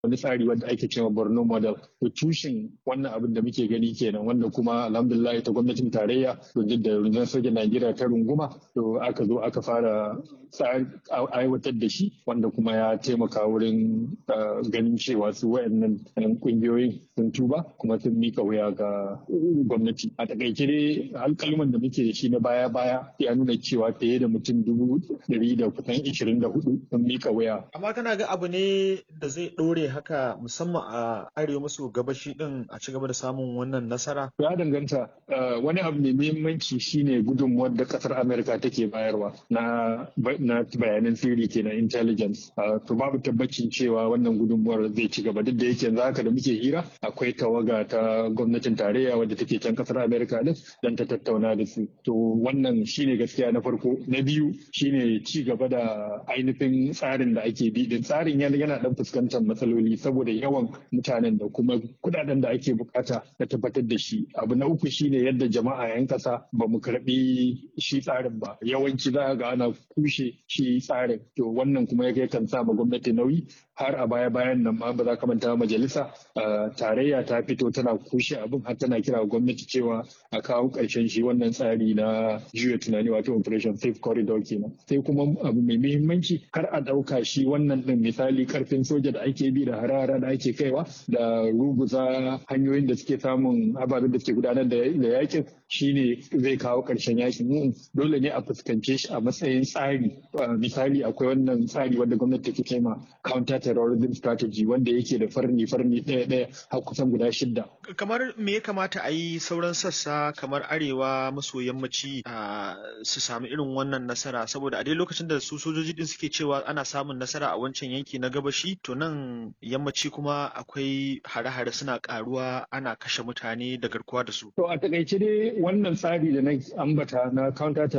wani tsari wanda ake cewa Borno model to tushen wannan abin da muke gani kenan wanda kuma alhamdulillah ita gwamnatin tarayya to da rundunar sojan Najeriya ta runguma to aka zo aka fara aiwatar da shi wanda kuma ya taimaka wurin ganin cewa su wayannan kungiyoyin sun tuba kuma sun mika wuya ga gwamnati a takaice dai alkalman da muke da shi na baya baya ya nuna cewa fiye da mutum dubu ɗari da kusan ishirin da hudu sun mika wuya. amma kana ga abu ne da zai ɗore haka musamman a arewa maso gabashi din a ci gaba da samun wannan nasara ya danganta wani abu mai muhimmanci shine gudunmuwar da kasar amerika take bayarwa na na bayanan sirri kenan intelligence to babu tabbacin cewa wannan gudunmuwar zai ci gaba duk da yake yanzu haka da muke hira akwai tawaga ta gwamnatin tarayya wadda take can kasar amerika din dan ta tattauna da su to wannan shine gaskiya na farko na biyu shine ci gaba da ainihin tsarin da ake bi din tsarin yana dan fuskantar matsaloli saboda yawan mutanen da kuma kudaden da ake bukata na tabbatar da shi abu na uku shine yadda jama'a yan kasa ba mu karbi shi tsarin ba yawanci za ga ana kushe shi tsarin to wannan kuma ya kan sa ma gwamnati nauyi har a baya bayan nan ma ba za ka manta majalisa tarayya ta fito tana kushe abin har tana kira gwamnati cewa a kawo ƙarshen shi wannan tsari na juya tunani wato operation safe corridor kenan sai kuma abu mai muhimmanci kar a ɗauka shi wannan ɗin misali karfin soja da ake bi da harara da ake kaiwa da ruguza hanyoyin da suke samun ababen da suke gudanar da yakin shine zai kawo ƙarshen yakin dole ne a fuskance shi a matsayin tsari misali akwai wannan tsari wanda gwamnati take kai ma counter terrorism strategy wanda yake da farni farni ɗaya ɗaya har kusan guda shidda. kamar me ya kamata a yi sauran sassa kamar arewa maso yammaci su sami irin wannan nasara saboda a dai lokacin da su sojoji din suke cewa ana samun nasara a wancan yanki na gabashi to nan yammaci kuma akwai hare-hare suna karuwa ana kashe mutane da garkuwa da su. To a takaice dai wannan tsari da na ambata na counter